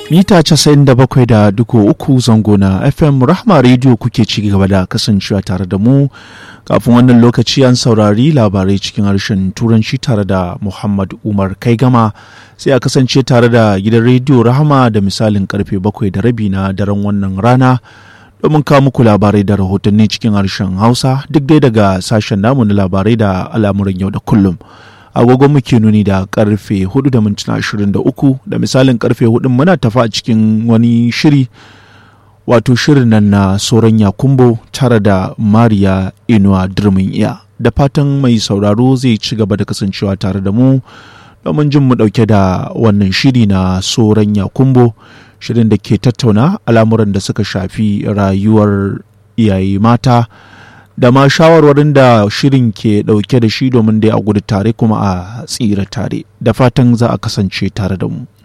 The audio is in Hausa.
mita 97.3 zango na fm rahma radio kuke ci gaba da kasancewa tare da mu kafin wannan lokaci an saurari labarai cikin harshen turanci tare da muhammad umar kai gama sai a kasance tare da gidan rediyo rahama da misalin karfe bakwai da rabi na daren wannan rana domin kawo muku labarai da rahotanni cikin harshen hausa duk dai daga sashen namu na labarai da al'amuran yau da kullum agogon muke nuni da karfe 4 da mintuna 23 da misalin karfe 4 muna tafa a cikin wani shiri wato shirin nan na soron yakumbo tare da mariya inuwa dirmin iya da fatan mai sauraro zai ci gaba da kasancewa tare da mu domin jin mu dauke da wannan shiri na soron yakumbo shirin da ke tattauna al'amuran da suka shafi rayuwar iyaye mata da ma shawarwarin da shirin ke dauke da shi domin dai a gudu tare kuma a tsira tare da fatan za a kasance tare da mu.